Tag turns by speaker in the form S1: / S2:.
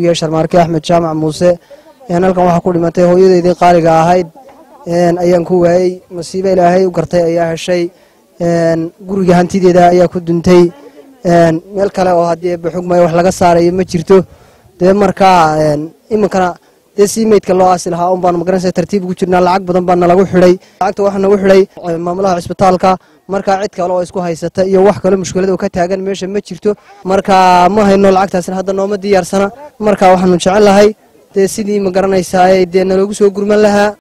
S1: sharmaarke axmed jaamac muuse halkan waxaa ku dhimatay hooyadeydii qaaliga ahayd ayaan ku waayey masiibo ilaahay u gartay ayaa heshay guriga hantideeda ayaa ku duntay meel kale oo haddii baxugmay wax laga saarayo ma jirto dee markaa iminkana dee sii meydka loo aasi lahaa un baanu magaranaysa tartiib ugu jirnaa lacag badan baa nalagu xidhay lacagta waxaa nagu xidhay maamulaha cisbitaalka markaa cid kale oo isku haysata iyo wax kale mushkilada ka taagan meesha ma jirto marka ma hayno lacagtaasna hadda nooma diyaarsana marka waxaanu jecel lahay dee sidii ma garanaysaa dee naloogu soo gurman lahaa